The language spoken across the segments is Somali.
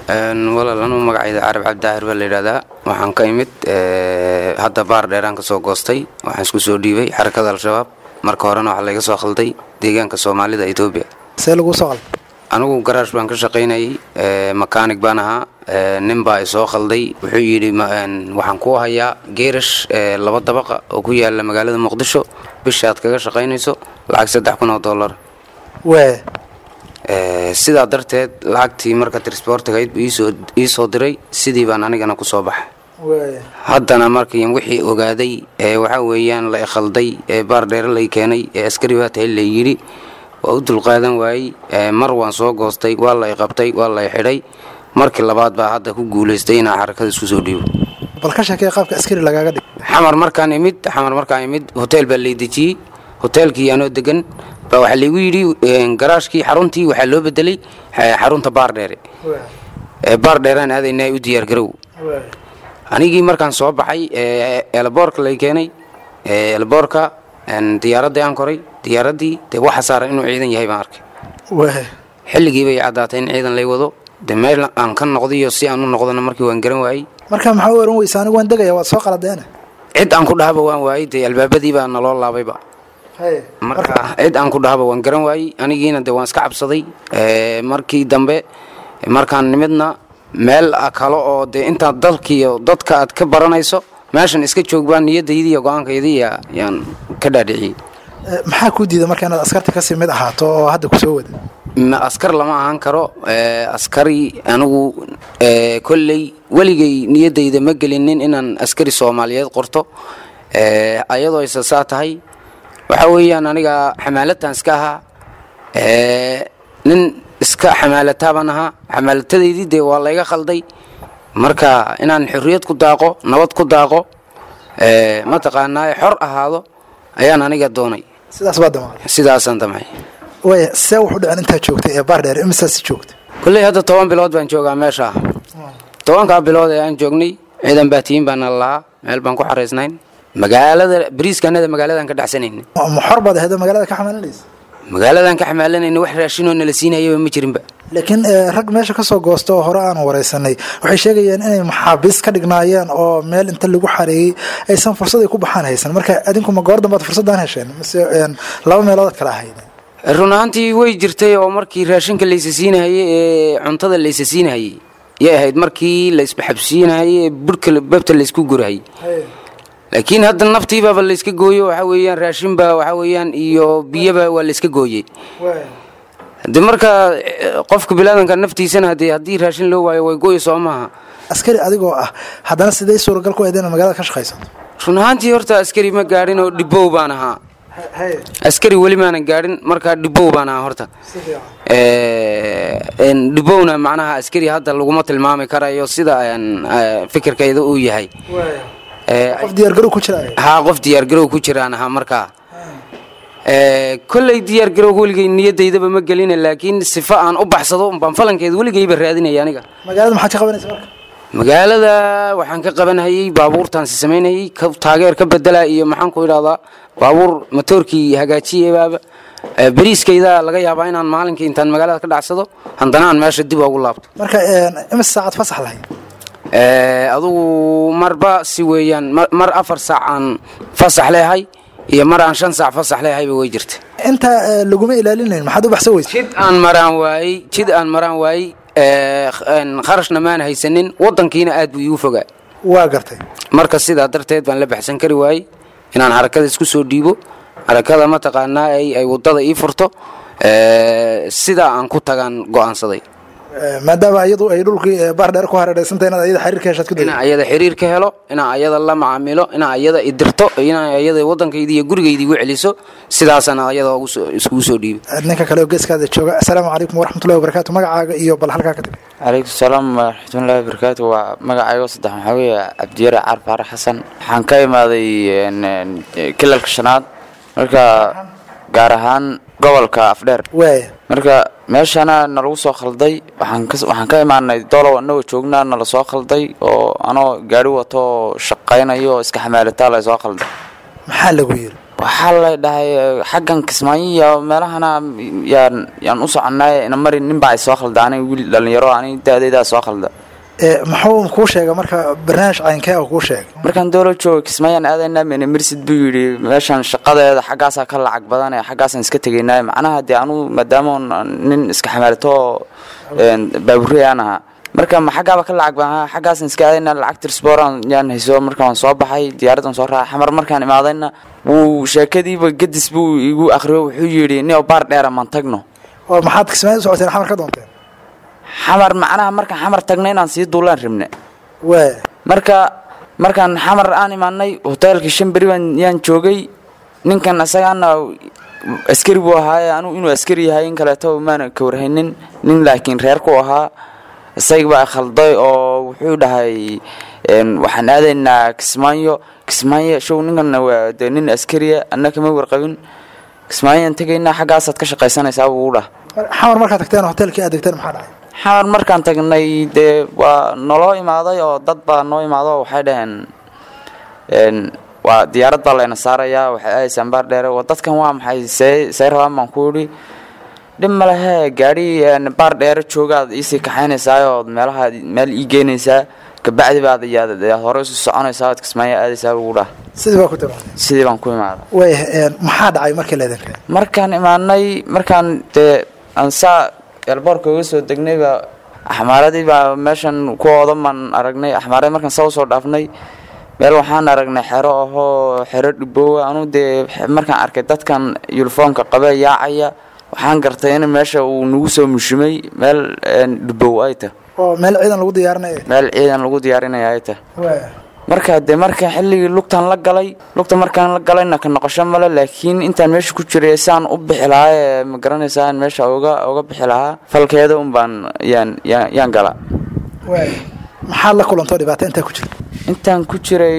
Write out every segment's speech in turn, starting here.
walaal anuu magacayda carab cabdidaahir baa la yidhahdaa waxaan ka imid hadda baar dheeraan ka soo goostay waxaan isku soo dhiibay xarakada al-shabaab marka horena waxaa layga soo khalday deegaanka soomaalida etoobiya see lagu soo qalday anigu garaash baan ka shaqaynayay makaanig baan ahaa nin baa i soo khalday wuxuu yidhi waxaan kuu hayaa geerash laba dabaqa oo ku yaala magaalada muqdisho bisha aad kaga shaqaynayso lacag saddex kun oo dollar wee sidaa darteed lacagtii marka trisbortigayd buu ii soo diray sidii baan anigana ku soo baxay wee haddana markii wixii ogaaday ee waxaa weeyaan la ikhalday ee baar dheere lay keenay ee askari baa tahay la yidhi waa u dulqaadan waayey mar waan soo goostay waa la iqabtay waa la xidhay markii labaad baa hadda ku guulaystay inaa xarakada isku soo dhiibo bal ka sheekee qaabka askari lagaaga dhig xamar markaan imid xamar markaan imid hoteel baa lay dejiyey hoteelkii anoo degan baa waxaa laygu yidhi garaashkii xaruntii waxaa loo bedelay xarunta baar dheere baar dheeraan aadaynaa u diyaargarow anigii markaan soo baxay eelaboorka lay keenay eelaboorka diyaaradii aan koray diyaaradii dee waxa saaran inuu ciidan yahay baan arkay wee xilligii bay caddaatay in ciidan lay wado de meel aan ka noqdayo si aan u noqdona markii waan garan waayey marka maxaa u oran weysa anigu waan degaya waad soo qaladeena cid aan ku dhahaba waan waayey dee albaabadii baa naloo laabayba marka cid aan ku dhahaba waan garan waayey anigiina de waan iska cabsaday markii dambe markaan nimidna meel kale oo dee intaad dalkiiyo dadka aad ka baranayso meeshan iska joog baa niyadaydii iyo go-aankaydii yaan ka dhaadhiciyey maxaa kuu diida marka inaad askarta kasii mid ahaato oo hadda kusoo wada ma askar lama ahaan karo askari anigu kolley weligay niyadayda ma gelinin inaan askari soomaaliyeed qorto ayadoo isa saa tahay waxaa weeyaan aniga xamaalatan iska ahaa nin iska xamaalataa baan ahaa xamaalatadaydii dee waa layga khalday marka inaan xorriyad ku daaqo nabad ku daaqo mataqaanaa xor ahaado ayaan aniga doonay sidaas baa damaaday sidaasaan damcay way see wuxu dhicin intaad joogtay ee baar dheer imisaas joogta kolley hadda toban bilood baan joogaa meesha tobankaa bilood ee aan joognay ciidan baatiyin baana lahaa meel baan ku xaraysnayn magaalada bariiskanada magaaladan ka dhacsanayn ma xor baad ahayd oo magaalada ka xamaalinaysa magaaladan ka xamaalanayna wax raashinoo nala siinayaba ma jirinba laakiin rag meesha kasoo goosta oo hore aan waraysanay waxay sheegayeen inay maxaabiis ka dhignaayeen oo meel inta lagu xareeyey aysan fursad ay ku baxaan haysan marka adinku ma goor dambaad fursadaan hesheen mise laba meeloodaad kala ahayd run ahaantii way jirtay oo markii raashinka laysa siinahayey ee cuntada laysa siinahayey yay ahayd markii laysbaxabsiinahayey ee burhka babta laysku gurahayey laakiin hadda naftiibaaba layska gooyo waxaa weeyaan raashinba waxaa weeyaan iyo biyaba waa layska gooyey de marka qofka bilaadanka naftiisana de haddii raashin loo waayo way gooyo soo maaha askari adigoo ah haddana sidee suuragal ku ahayd inaad magaalada ka shaqaysato run ahaantii horta askari ma gaadhin oo dhibow baan ahaa askari weli maanan gaadhin markaa dhibow baan ahaa horta dhibowna macnaha askari hadda laguma tilmaami karayo sida fikirkayda uu yahay qof diyaargarow ku jira haa qof diyaargarow ku jiraan ahaa markaa kolley diyaargarow weligay niyadaydaba ma gelina laakiin sifa aan u baxsado baan falankeeda weligayba raadinaya aniga magaalada maxaad ka qabanaysa marka magaalada waxaan ka qabanhayey baabuurtaansi samaynayey taageer ka bedela iyo maxaan ku idhahdaa baabuur matoorkii hagaajiyebaaba beriiskayda laga yaabaa inaan maalinkii intaan magaalada ka dhacsado haddana aan meesha dib ugu laabto marka imis saacad fasax lahayd adugu marba si weeyaan mar afar saac aan fasax leehay iyo mar aan shan saac fasax leehayba way jirta intaa laguma ilaalinayn maxaad u baxsan weysa jid aan maraan waayey jid aan maraan waayey kharashna maan haysanin wadankiina aad buu iigu fogaa waa gartay marka sidaa darteed baan la baxsan kari waayey inaan harakada isku soo dhiibo harakada mataqaanaa ay wadada ii furto sidaa aan ku tagaan go'aansaday maadaama iyadu ay dhulkii baar dheer ku hareereysanta inaad ayada xiriirka heshaad ku inaan ayada xiriir ka helo inaan ayada la macaamilo inaan ayada idirto inaan ayada waddankaydi iyo gurigaydi igu celiso sidaasana ayada iskugu soo dhiibo ninka kale oo geeskaada jooga assalaamu calaykum waraxmatullahi wabarakaatu magacaaga iyo bal halkaa ka tag calaykum salaam waraxmatullahi wabarakaatu waa magacaygo saddex waxaa weeye cabdiyare caar faare xasan waxaan ka imaaday kilalka shanaad marka gaar ahaan gobolka afdheer waaya marka meeshana nalagu soo khalday waxaan ka imaanay dolow anagoo joognaa nala soo khalday oo anoo gaari wato oo shaqaynayo oo iska xamaalataa la soo khalday maxaa lagu yiri waxaa la dhahay xaggan kismaayo iyo meelahana yaan yaan u soconay ina mari ninbaa ay soo khalda aniga wiil dhalinyaro aniga da-daydaa soo khalda muxuu kuu sheega marka barnaamij caynkee kuu sheegay markaan dowla jooga kismaayaan aadaynaa mene mirsid buu yidhi meeshan shaqadeeda xaggaasaa ka lacag badan ee xaggaasaan iska tegaynaa macnaha dee anugu maadaama nin iska xamaalato oo baaburey aan ahaa marka ma xaggaaba ka lacag badan xaggaasaan iska aadaynaa lacag tirsboran yaan hayso marka waan soo baxay diyaaraddan soo raacay xamar markaan imaadayna wuu sheekadiiba gadis buu igu akhriyo wuxuu yidhi nio baar dheera maan tagno oo maxaad kismaayo u socoteen xamar ka doonteen xamar macnaha markaan xamar tagna inaan sii duulaan rabne waay marka markaan xamar aan imaanay hoteelkii shan beri baan yaan joogay ninkan isagaana askari buu ahaaye anugu inuu askari yahay in kaleeto maana ka warhaynin nin laakiin reerku ahaa isagii baa khalday oo wuxuu dhahay waxaan aadaynaa kismaayo kismaayo show ninkan waa de nin askariya anna kama warqabin kismaayaan tegaynaa xaggaasaad ka shaqaysanaysaa buu dhah xamar markaad tagteen hoteelkii aad degteen maxaa dhacay xamar markaan tagnay dee waa naloo imaaday oo dad baa noo imaado waxay dhaheen waa diyaarad baa layna saarayaa waxay aadaysaan baar dheere waa dadkan waa maxay see see rabaan baan ku idhi dhib ma lehe gaadhi baar dheere joogaad iisii kaxaynaysaa ood meelaha meel ii geynaysaa kabacdi baad yaad hore isu soconaysaa ood kismaayo aadaysaa buu dhah sidii baa ku timaadeen sidii baan ku imaaday waay maxaa dhacay markii laydin keen markaan imaanay markaan dee aan saa eelboorka uga soo degnayba axmaaradii baa meeshan ku oodamaan aragnay axmaaradii markaan saa usoo dhaafnay meel waxaan aragnay xero ahoo xero dhiboowa anu dee markaan arkay dadkan yunifoomka qabe yaacaya waxaan gartay in meesha uu nagu soo mushimay meel dhibow ay tah oo meel ciidan lagu diyaarinaya meel ciidan lagu diyaarinaya ay tah waay marka dee marka xilligii lugtan la galay lugta markaan la galayna ka noqosho male laakiin intaan meesha ku jiray saan u bixi lahaa ee ma garanaysaa aan meesha uga uga bixi lahaa falkeeda un baan yaan yaan yaan gala waay maxaad la kulantoo dhibaato intaa ku jirta intaan ku jiray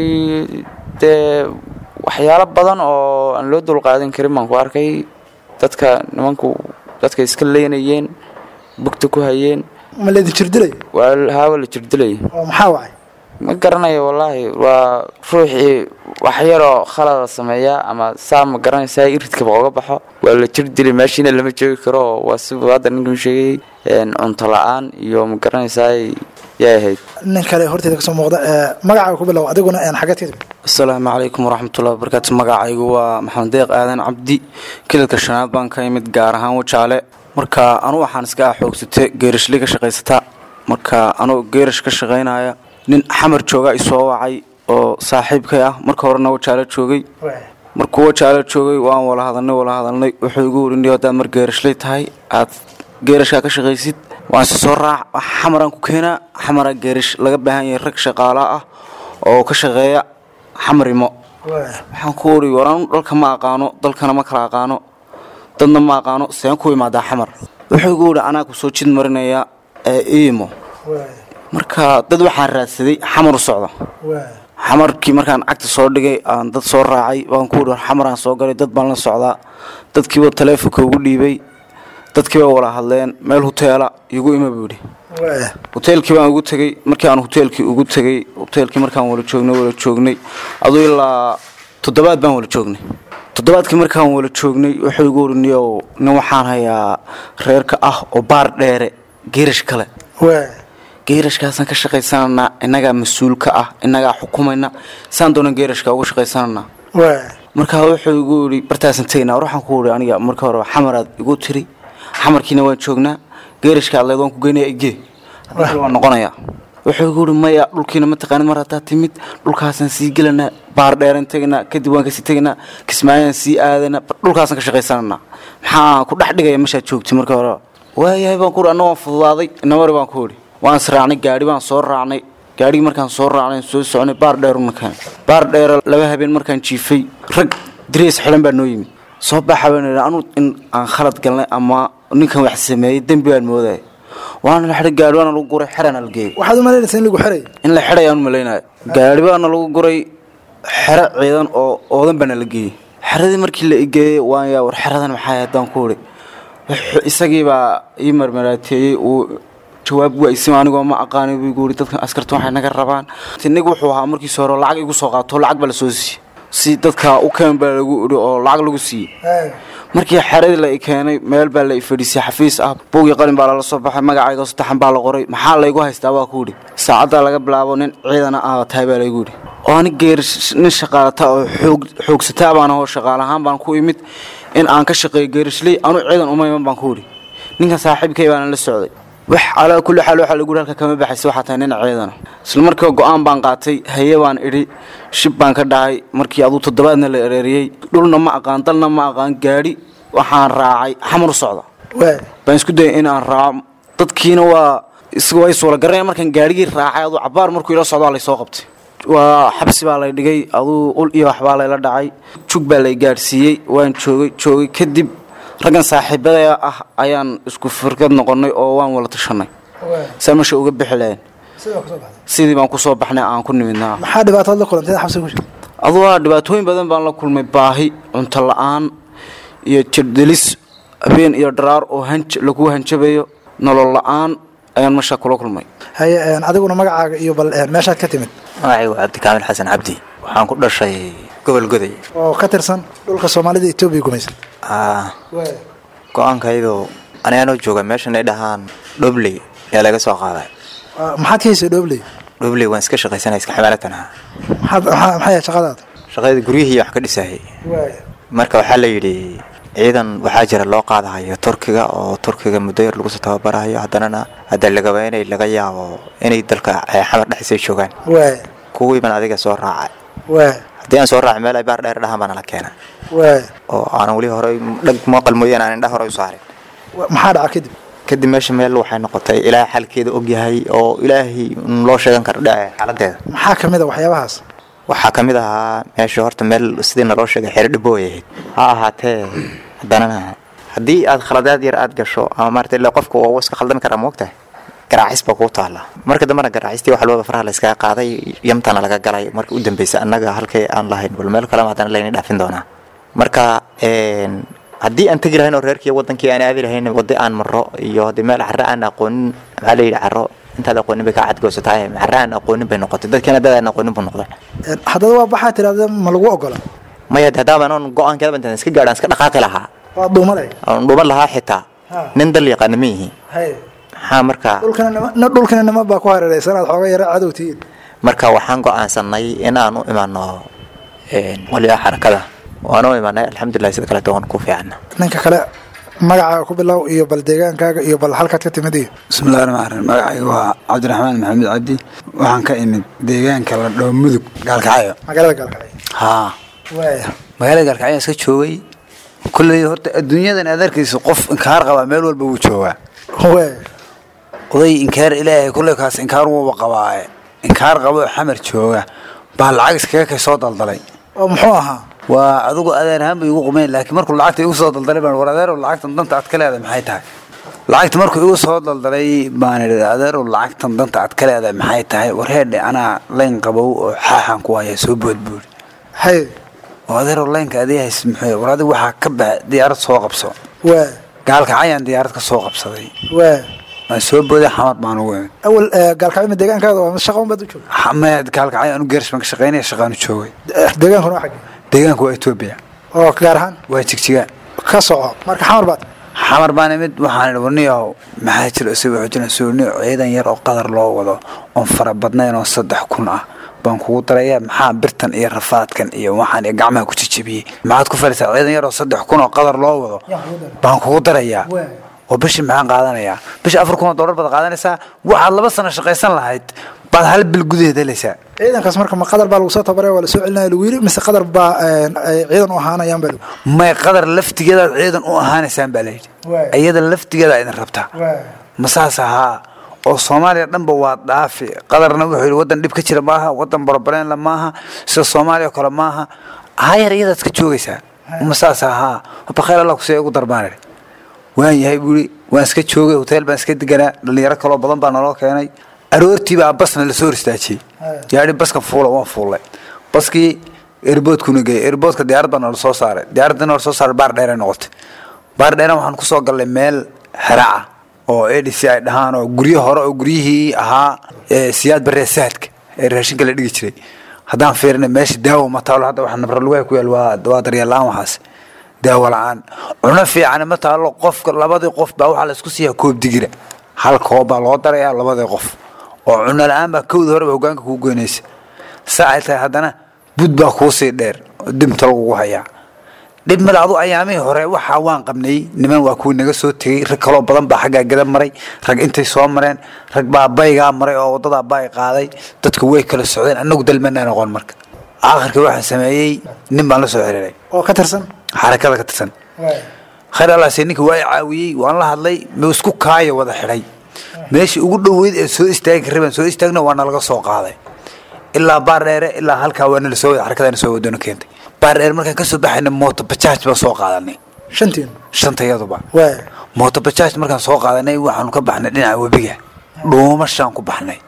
dee waxyaalo badan oo aan loo dulqaadan karin baan ku arkay dadka nimanku dadka iska leynayeen bugta ku hayeen ma laydin jirdilay waa haawa la jirdilay oo maxaa wacay ma garanayo wallaahi waa ruuxii wax yaroo khalada sameeya ama saa ma garanaysaa iridkaba oga baxo waa la jir dilay meeshiina lama joogi karo waa si hadda ninkan sheegayay cunto la-aan iyo ma garanaysaa yay ahayd nin kale horteeda kasoo muuqda magacaaga ku bilow adiguna xageed ka timid asalaamu calaykum waraxmatullahi wabarakaatu magacaygu waa maxamed deeq aadan cabdi kilalka shanaad baan ka imid gaar ahaan wajaale marka anugu waxaan iska xoogsatay geerashley ka shaqaysata marka anugu geerash ka shaqaynaya nin xamar jooga isoo wacay oo saaxiibkay ah marka horena wajaalo joogay markuu wajaalo joogay waan wala hadalnay wala hadalnay wuxuu igu werinay haddaad mar geerashley tahay aad geerashkaa ka shaqaysid waan si soo raac xamaraan ku keenaa xamara geerash laga baahan yahay rag shaqaalaa ah oo ka shaqeeya xamarimo waxaan ku uri waraan dhalka ma aqaano dalkana ma kala aqaano dadna ma aqaano seen ku imaadaa xamar wuxuu igu yidhi anaa kusoo jid marinaya ee iimo marka dad waxaan raadsaday xamar u socda xamarkii markaan cagta soo dhigay aan dad soo raacay waan ku yidhi xamaraan soo galay dad baan la socdaa dadkiiba taleefonka ugu dhiibay dadkiiba wala hadleen meel huteela igu ima buu yidhi hoteelkii baan ugu tegey markii aan hoteelkii ugu tegey hoteelkii markaan wala joognay wala joognay aduu ilaa toddobaad baan wala joognay toddobaadkii markaan wala joognay wuxuu igu wariniyow nin waxaan hayaa reerka ah oo baar dheere geerash kale geerashkaasaan ka shaqaysananaa innagaa mas-uul ka ah innagaa xukumayna saan doonan geerashka uga shaqaysananaa markaa wuxuu igu yidhi bartaasan tegaynaa war waxaan ku yidhi aniga marka hore xamaraad igu tiri xamarkiina waan joognaa geerashka adleed waan ku geynaya igee haddii waan noqonayaa wuxuu igu yidhi maya dhulkiina ma taqaanid mar haddaad timid dhulkaasaan sii gelanaa baar dheeraan tegaynaa kadib waan kasii tegaynaa kismaayaan sii aadaynaa dhulkaasaan ka shaqaysananaa maxaa ku dhex dhigaya meeshaad joogtay marka hore waayahay baan ku yidhi anna waan fududaaday inamari baan ku yidhi waan israacnay gaadhi baan soo raacnay gaadhigii markaan soo raacnay soo soconay baar dheeruna keen baar dheera laba habeen markaan jiifay rag diriis xidhan baa noo yimid soo baxa baan idhi anu in aan khalad galnay ama ninkan wax sameeyey dembi baan moodaya waana la xidhay gaadhi baana lagu guray xerana la geeyey waxaad u malaynaysaa in lagu xeray in la xidhay aan u malaynayo gaadhi baana lagu guray xero ciidan oo oodan baana la geeyey xeradii markii la igeeyey waan yaa war xeradan maxaa haddaan ku idhi isagii baa ii marmaraateeyey uu jawaab waaysim anigoo ma aqaani buu igu yidhi dadkan askarta waxay naga rabaan nig wuxuu ahaa markiisa hore lacag igu soo qaato lacag baa la soo siiyey si dadka u keen baa lagu idhi oo lacag lagu siiyey markii xeradii la i keenay meel baa la i fadhiisay xafiis ah buugii qalin baa lala soo baxay magacayga saddexan baa la qoray maxaa laygu haystaa waa ku yidhi saacaddaa laga bilaabo nin ciidana ah tahay baa laygu yidhi oo ani geer nin shaqaalata oo xoog xoogsataa baan ahoo shaqaalahaan baan ku imid in aan ka shaqeeyo geerishley anu ciidan uma iman baan ku yidhi ninkan saaxiibkay baana la socday wax calaa kulli xaal waxaa lagu yidhi halka kama baxaysa waxaa tahay nin ciidana isla markiiba go-aan baan qaatay haye baan idhi shib baan ka dhahay markii aduu toddobaadna la ereeriyey dhulna ma aqaan dalna ma aqaan gaadhi waxaan raacay xamar u socda baan isku dayay in aan raaco dadkiina waa way suula garanaya markaan gaadhigii raacay aduu cabaar markuu ila socdaa laysoo qabtay waa xabsi baa lay dhigay aduu ul iyo waxbaa layla dhacay jug baa lay gaadhsiiyey waan joogay joogay kadib raggan saaxiibada ah ayaan isku firkad noqonnay oo waan wala tashanay saa meesha uga bixi lahayn sidii baan kusoo baxnay aan ku nimidnaa maxaa dhibaatood la kulantay xabsiga ku jirta aduu waa dhibaatooyin badan baan la kulmay baahi cunto la-aan iyo jirdelis habeen iyo dharaar oo hanj lagu hanjabayo nolol la-aan ayaan meesha kula kulmay haye adiguna magacaaga iyo bal meeshaad ka timid magacaygu waa cabdikaamil xasan cabdi waxaan ku dhashay gobol goday oo ka tirsan dhulka soomaalida etoobiya gumaysan go-aankaydu anigaanoo jooga meeshan ay dhahaan dhobley ayaa laga soo qaaday maxaad ka haysay dhobley dhobley waan iska shaqaysanaya iska xamaalatan aha maxay yahay shaqadaada shaqadii guryihii wax ka dhisayay marka waxaa la yidhi ciidan waxaa jira loo qaadahayo turkiga oo turkiga muddo yar lagu soo tababarahayo haddanana hadda lagaba inay laga yaabo inay dalka xamar dhexdiisa joogaan kuwiiban adiga soo raacay haddii aan soo raacay meel ay baar dheer dhahan baana la keena oo aanan weli horey dhag mooqal mooyaan aan indha horey u saarin maxaa dhaca kadib kadib meesha meel waxay noqotay ilaahay xalkeeda ogyahay oo ilaahay loo sheegan karo dhace xaaladeeda maxaa ka mid a waxyaabahaas waxaa ka mid ahaa meesha horta meel sidii naloo sheegay xero dhibooy ahayd ha ahaatee haddanana haddii aad khaladaad yar aad gasho ama maarata ilaa qofka waa iska khaldami karaa moogtahay garaacis baa kuu taalla marka dambena garaacistii wax walbaba faraha la iskaga qaaday yamtana laga galay marka u dambeysa annaga halkay aan lahayn bal meel kalema haddana layna dhaafin doonaa marka haddii aan tegi lahayn oo reerkii wadankii aan aadi lahayn waddo aan maro iyo haddii meel carro aan aqoonin maxaa la yidhi carro intaad aqoonin bay kaa cadgoosatahay carro aan aqoonin bay noqotay dadkiina dad aan aqoonin buu noqday haddaba waa baxaa tiraahda ma lagu ogola maya haddaaban oon go-aankeeda intaan iska gaadhaan iska dhaqaaqi lahaa waa dhuumalay oon dhuuman lahaa xitaa nin dal yaqaana ma yihiin maxaa marka dhulkana nima baa ku hareeraysan aad xooga yara cadow tihiin marka waxaan go-aansanay in aan u imaano waliyaa xarakada waan u imaanay alxamdulilah sida kaleeto waan ku fiicana ninka kale magacaaga ku bilow iyo bal deegaankaaga iyo bal halkaad ka timid iyo bismillahi raxmaan raxiim magacayga waa cabdiraxmaan maxamed cabdi waxaan ka imid deegaanka la dhoo mudug gaalkacyo magaalada gaalkacyo haa waaya magaalada gaalkacyo iska joogay kulley horta adduunyadan aad arkaysa qof inkaar qabaa meel walba wuu joogaa waaya oday inkaar ilaahay kulley kaas inkaar wuuba qabaaye inkaar qabo oo xamar jooga baa lacag iskaga kay soo daldalay oo muxuu ahaa waa adigu adeer ahaan bay igu qumeen laakiin markuu lacagta igu soo daldalay baan war adeerow lacagtan danta aad ka leedahay maxay tahay lacagta markuu igu soo daldalay baan idhi adeerow lacagtan danta aad ka leedahay maxay tahay war heedhe anaa layn qabow oo xaaxan ku haya soo boodboodi hay oo adeerow laynka adii hays muxuu war adigu waxaa ka baxa diyaarad soo qabso waaya gaalkacayaan diyaarad ka soo qabsaday waaya waan soo booday xamar baan ugu imid awal gaalkacyo ma deegaankaada waa shaqo un baad u joogay xamaya gaalkacay anu geerish baan ka shaqaynaya shaqaanu joogay deegaankuna waa xagee deegaanku waa etoobiya oo gaar ahaan waa jigjiga ka soco marka xamar baad xamar baan imid waxaan idhi warniyow maxaa jira isaga wuxuu jira suuniyo ciidan yar oo qadar loo wado oon fara badnayn oo saddex kun ah baan kugu daraya maxaa birtan iyo rafaadkan iyo waxaan iyo gacmaha ku jijabiyey maxaad ku falisaa ciidan yar oo saddex kun oo qadar loo wado baan kugu darayaa oo bishii maxaan qaadanayaa bishii afar kun oo dollar baad qaadanaysaa waxaad laba sano shaqaysan lahayd baad hal bil gudaheed helaysaa ciidankaas marka ma qadar baa lagu soo tabaray waa la soo celinaya lagu yiri mise qadar baa ay ciidan u ahaanayaan baa lagu may qadar laftigeedaad ciidan u ahaanaysaan baa layidhi Waay. iyada laftigeeda idin rabtaa ma saas ahaa oo soomaaliya dhanba waa dhaafi qadarna wuxuu yidhi waddan dhib ka jira maaha waddan borobaleenla maaha sida soomaaliya oo kale maaha hayar iyadaad ka joogaysaa ma saas ahaa bakayl allah kusee ugu darbaan idhi waan yahay buu yidhi waan iska joogay hotel baan iska deganaa dhalinyaro kaloo badan baa naloo keenay aroortii baa basna lasoo ristaajiyey yaadhi baska fuula waan fuullay baskii erboodkuna geeyey erboodka diyaarad baa noola soo saaray diyaaradda noola soo saaray baar dheeray noqotay baar dheera waxaan kusoo gallay meel xeraca oo adc ay dhahaan oo guryo hore oo guryihii ahaa ee siyaad baree saadka ee raashinka la dhigi jiray haddaan fiirina meesha daawo ma taalo hadda waxa nabra lugaha ku yaal waa waa daryeel la-aan waxaas daawo la-aan cuno fiican ma taalo qofka labadii qof baa waxaa la isku siiyaa koob digira hal koob baa loo darayaa labadii qof oo cuno la-aan baa kowda horeba hogaanka kuu goynaysa saa ay tahay haddana bud baa kuusii dheer oo dimta lagugu hayaa dhib male adu ayaamihii hore waxaa waan qabnay niman waa kuwii naga soo tegey rag kaloo badan baa xaggaa gada maray rag intay soo mareen rag baa baygaa maray oo wadadaa bay qaaday dadku way kala socdeen annagu dalmanaa noqon marka aakhirka waxaan sameeyey nin baan la soo xiriiray oo ka tirsan xarakada ka tirsan khayr allaase ninka waa i caawiyey waan la hadlay ma isku kaaya wada xidhay meeshii ugu dhoweyd ee soo istaagi rabeen soo istaagna waa nalaga soo qaaday ilaa baar dheere ilaa halkaa waa nala soo wada xarakadana soo wadona keentay baar dheere markaan kasoo baxayna mooto bajaaj baan soo qaadanay shantiin shantayaduba waay mooto bajaaj markaan soo qaadanay waxaanu ka baxnay dhinaca webiga dhuumashaan ku baxnay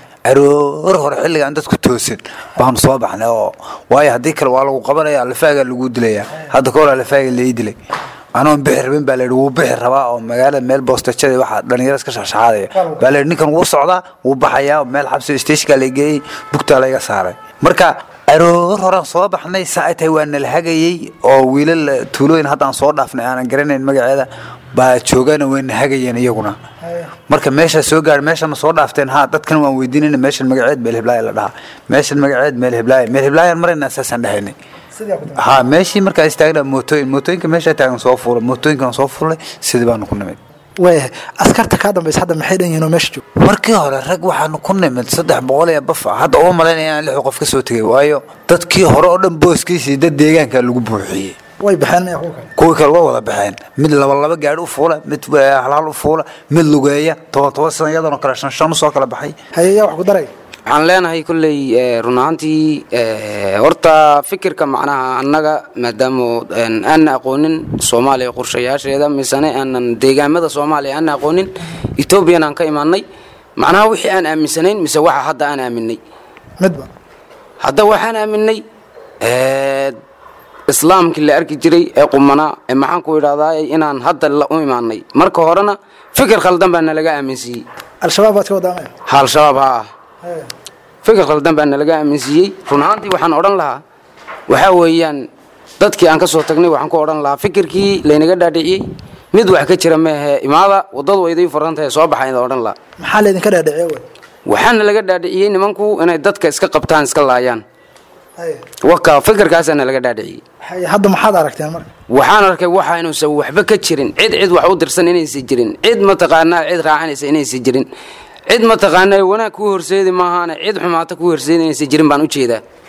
aroor hore xilligaan dadku toosin baanu soo baxnay oo waayo haddii kale waa lagu qabanaya lafaagaa lagu dilayaa hadda ka hor lafaaga lai dilay anoon bixi rabin baa layidhi wuu bixi rabaa oo magaalada meel boostajada waxaa dhalinyaro iska shaxshaxaadaya baa layidhi ninkan wuu socdaa wuu baxayaa meel xabsi stationka la geeyey bugtaa layga saaray marka aroor horaan soo baxnay saa ay tahay waa nala hagayey oo wiilal tuulooyin haddaan soo dhaafnay aanan garanayn magaceeda baa joogana wayna hagayeen iyaguna marka meeshaa soo gaar meesha ma soo dhaafteen ha dadkan waan weydiinayna meeshan magaceed meel heblaaya la dhahaa meeshan magaceed meel heblaaya meel heblaayaan marayna saasaan dhahaynay ha meeshii markaa istaagna mootooyin mootooyinka meeshaa taagan soo fuulay mootooyinkan soo fuulay sidii baanu ku nimid waayahay askarta kaa dambaysa hadda maxay dhan yihiin oo meesha joog markii hore rag waxaanu ku nimid saddex boqol iyo bafa hadda uma malaynaya inaan lix qof ka soo tegay waayo dadkii hore oo dhan booskiisii dad deegaanka lagu buuxiyey way baxeen maya kuwa kale kuwii kale waa wada baxeen mid laba laba gaari u fuula mid halhal u fuula mid lugeeya toban toban sana iyadanoo kale shan shan usoo kala baxay hayeyaa wax ku daray waxaan leenahay kolley run ahaantii horta fikirka macnaha annaga maadaama aanna aqoonin soomaaliya qorshayaasheeda misane aanan deegaamada soomaaliya aanna aqoonin etoobiyana aan ka imaanay macnaha wixii aan aaminsanayn mise waxa hadda aan aaminay midba hadda waxaan aaminay islaamkii la arki jiray ee qumanaa ee maxaan ku idhahdaa inaan hadda la u imaanay marka horena fikir khaldan baa nalaga aaminsiiyey al-shabaab baad ka wadaamaya ha al-shabaab ha ah fikir khaldan baa nalaga aaminsiiyey run ahaantii waxaan odhan lahaa waxaa weeyaan dadkii aan ka soo tagnay waxaan ku odhan lahaa fikirkii laynaga dhaadhiciyey mid wax ka jira meehe imaada waddadu wayday furan tahay soo baxayn odhan lahaa maxaa laydinka dhaadhiciye wey waxaana laga dhaadhiciyey nimanku inay dadka iska qabtaan iska laayaan haye waka fikirkaasaa nalaga dhaadhiciyey haye hadda maxaad aragteen marka waxaan arkay waxa inuusan waxba ka jirin cid cid wax u dirsan inaysan jirin cid mataqaanaa cid raacanaysa inaysan jirin cid mataqaanaa wanaag kuu horseedi maahaane cid xumaata kuu horseedi inaysan jirin baan u jeedaa